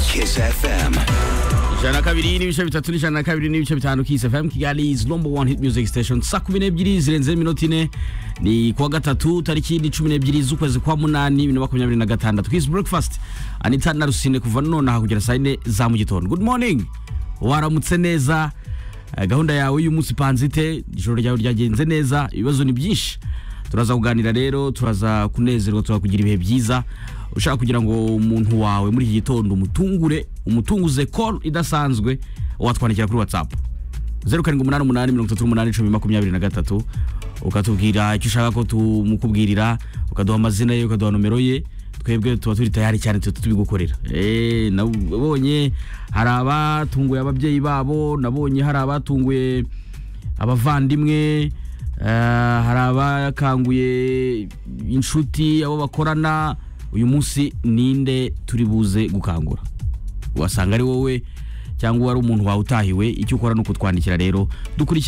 Kiss FM. ijana na kabiri n'ibice bitatu n'ijana na kabiri n'ibice bitanu Kiss FM Kigali is number one hit music station saa kumi n'ebyiri zirenze iminota ine ni kuwa gatatu tariki ni cumi n'ebyiri z'ukwezi kwa munani bibiri na makumyabiri na gatandatu Kiss breakfast Anita na Rusine kuva nonaha kugera saa yine za mu gitondo good morning waramutse neza Eh, gahunda yawe y'uyu munsi panzite ijoro ryawe ryagenze neza ibibazo ni byinshi turaza kuganira rero turaza kunezerwa turaza kugira ibihe byiza ushaka kugira ngo umuntu wawe muri iki gitondo umutungure umutunguze call idasanzwe watwandikira kuri whatsapp zeru karindwi umunani umunani mirongo itatu n'umunani icumi makumyabiri na gatatu ukatubwira icyo ushaka ko tumukubwirira ukaduha amazina ye ukaduha nomero ye twebwe tuba turi tayari cyane tuba tubigukorera Eh, nabonye hari abatunguye ababyeyi babo nabonye hari abatunguye abavandimwe eh, hari abakanguye inshuti abo bakorana uyu munsi ninde turi buze gukangura wasanga ari wowe cyangwa wari umuntu wawe utahiwe icyo ukora ni ukutwandikira rero dukurikira